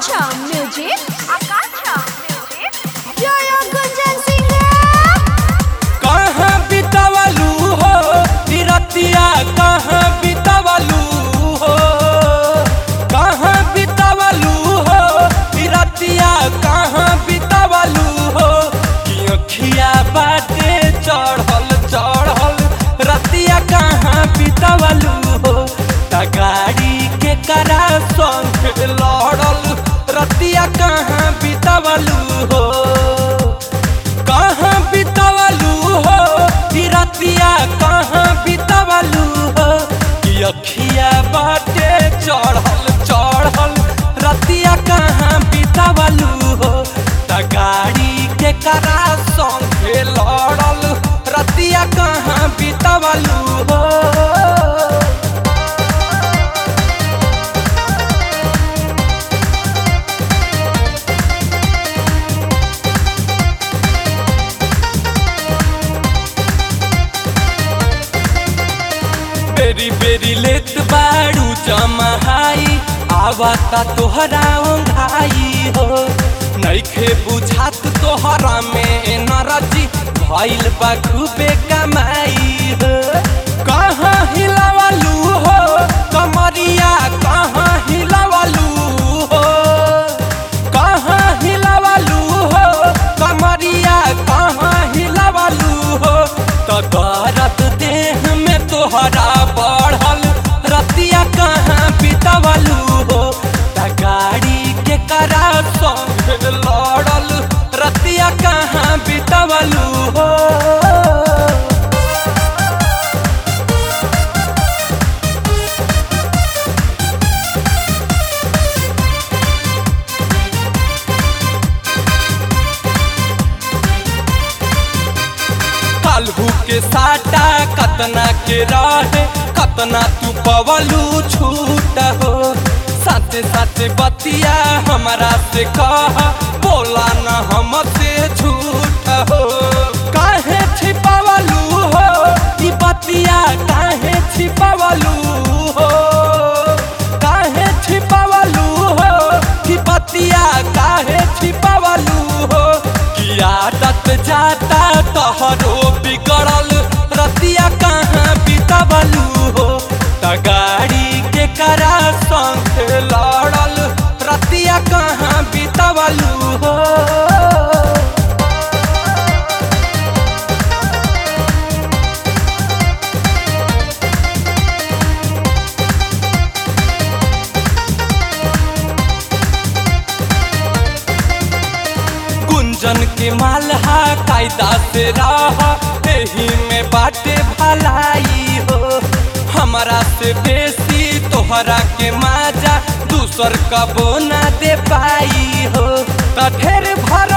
Akansha Music. Akansha Music. Jaya Gunjan Singh. कहाँ बितावलू हो तिरतिया कहाँ बितावलू हो कहाँ बितावलू हो तिरतिया कहाँ बितावलू हो कि अखिया बाटे चढ़ल चढ़ल रतिया कहाँ बितावलू हो त गाड़ी के करा संग लड़ल रतिया कहाँ बितावलू हो कहाँ बितावलू हो कि रतिया कहाँ बितावलू हो कि अखिया बाटे चढ़ल चढ़ल रतिया कहाँ बितावलू हो त गाड़ी के करा संगे लड़ल रतिया कहाँ बितावलू हो बेरी बेरी लेत बाड़ू जमहाई आवता तोहरा ओंघाई हो नइखे बुझात तोहरा में नरजी भइल बा खूबे कमाई हो कहाँ हिलावलू हो कमरिया कहाँ हिलावलू हो कहाँ हिलावलू हो कमरिया कहाँ हिलावलू हो तो दर्द देह में तोहरा बढ़ल रतिया कहाँ बितावलू हो त गाड़ी के करा संग लड़ल रतिया कहाँ बितावलू हो काल्हू के साटा कतना के रहे कतना तू पवलू छूट हो साथे साथे बतिया हमारा से कह बोला न हमसे झूठ हो काहे छिपावलू हो ई बतिया काहे छिपावलू हो काहे छिपावलू हो कि बतिया काहे छिपावलू हो कि आदत जाता तोहरो बिगड़ल रतिया कहाँ बितावलू हो त गाड़ी के करा संग लड़ल रतिया कहाँ बितावलू हो गुंजन के मालहा कायदा से रह एही में बाटे भलाई हो हमारा से बेसी तोहरा के माजा दूसर कबो ना दे पाई हो त ढेर भर